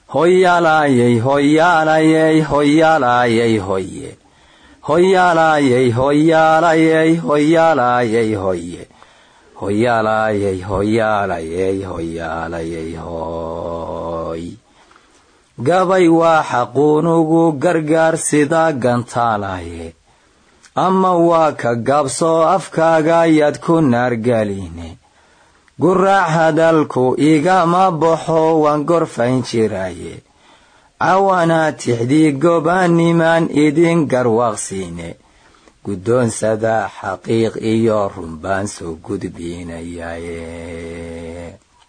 hoyaalayey hoyaalayey hoyaalayey hoye hoyaalayey hoyaalayey hoyaalayey hoye hoyaalayey hoyaalayey hoyaalayey hoy gabay waa xaquunugu gargaar sida gantaalaye ama waa ka gaabsoo afkaaga yaad ku naargeline guraac hadalku igama baxo waan gorfayn jiraye cawanaa tixdii gobaanimaan idin garwaaqsiine guddoonsada xaqiiq iyo runbaan soo gudbinayaye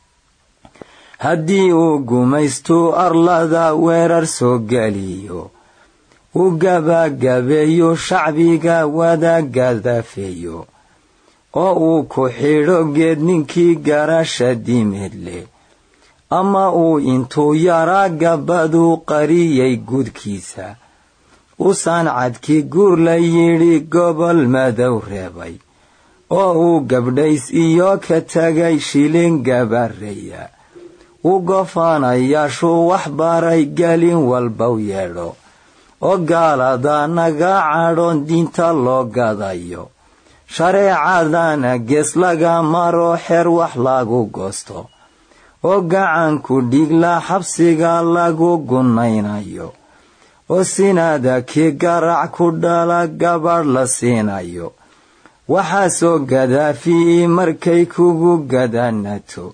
haddii uu gumaystuu arlada weerar soo geliyo u gabagabeeyo shacbiga wada gadafeeyo oo uu ku xidho geed ninkii garasha dimeed leh ama uu intuu yaraa gabaduu qariyey gudkiisa usaan cadkii guur la yidhi gobol madow reebay oo uu gabdhays iyo ka tegay shilin gabareya u gofaanayaashuu wax baray gelin walbow yeedho oo gaalada naga cadhoon diinta loo gadayo shareecadana gees laga maro xeer wax lagu goosto oo gacanku dhigla xabsiga lagu gunnaynayo oo sinaada kii garac ku dhala gabadh la siinayo waxaasoo gadaafi'i markay kugu gadanato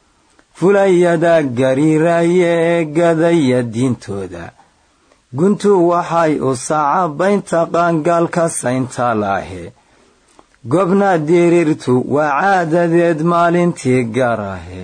fulayada gariiraye ee gadaya diintooda guntu waxay u sacabaynta qaangaalka saynta laahe gobna diriirtu waa caadadeed maalintii garahe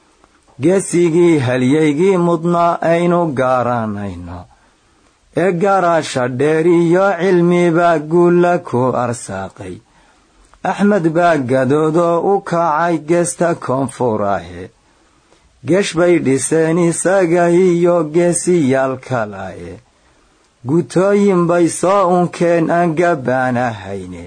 geesigii halyaygii mudnaa aynu garanayno ee garaasha dheer iyo cilmibaa guulla ku arsaaqay axmed baa gadoodoo u kacay geesta koonfurahe geesh bay dhiseen isaga iyo geesiyaal kalae gutooyin bay soo unkeen aan gabaanahayne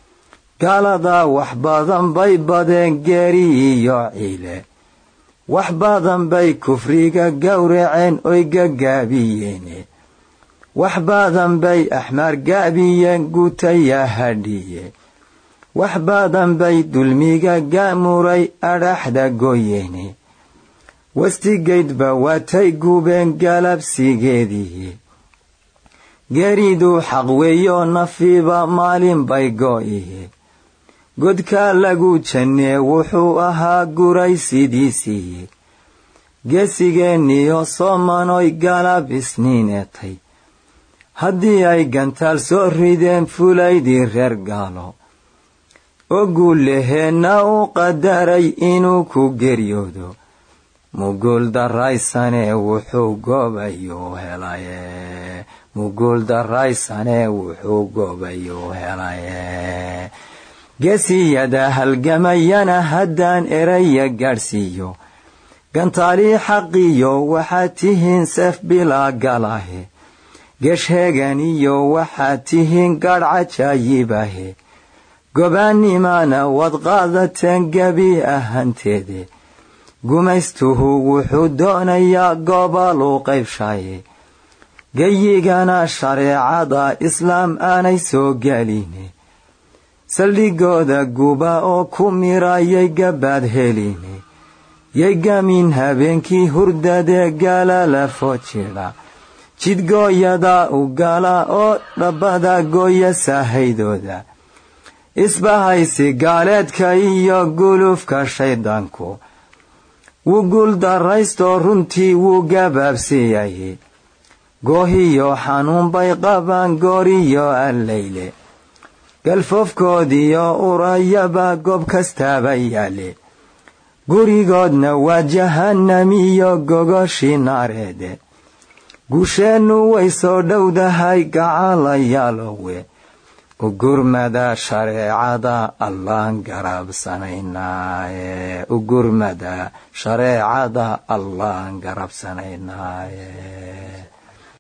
gaaladaa wax badan bay badeen geeri iyo ciile wax badan bay kufriga gowraceen oy gagaabiyeene wax badan bay axmaar gaabiyeen gutayaa hadhiye wax badan bay dulmiga gaamuray adhaxda goyeene wastigaydba waatay gubeen galabsigeedii geeriduu xaq weeyo nafiiba maalin bay go'iye godkaa lagu jannee wuxuu ahaa guray sidiisii geesigeenniyo soomanoy galab isniineetay haddii ay gantaal soo rideen fulaydii reer gaalo oo guullaheenna u qadaray inuu ku geryoodo muguul daraysane wuxuu gobayuu helaye muguul daraysane wuxuu gobayuu helaye geesiyada halgamayana haddaan eraya gaadhsiiyo gantaalii xaqiyo waxaad tihiin seef bilaa galahe geeshheegan iyo waxaad tihiin gaadh cajaayibahe gobaannimana waad qaadateen gebi ahanteede gumaystuhu wuxuu doonayaa goboluu qaybshaye geyigana shareecada islaam aanay soo geline saldhigooda guba oo ku mirayay gabaad heline yay gamin habeenkii hurdadee gaala la foojidha jidgooyada u gala oo dhabbada gooya saahaydooda isbahaysi gaaleedka iyo gulufka shayddaanku wuu guul daraystoo runtii wuu gabaabsiiyaye goohiyo xanuun bay qabaan gooriyo allayle galfoofkoodiyo urayaba goob kastaaba yaale gurigoodna waa jahanamiyo gogoshii naareede guusheennu way soo dhowdahay gacalayaalowe ugurmada shareecada allaan garabsanaynaaye ugurmada shareecada allaan garabsanaynaaye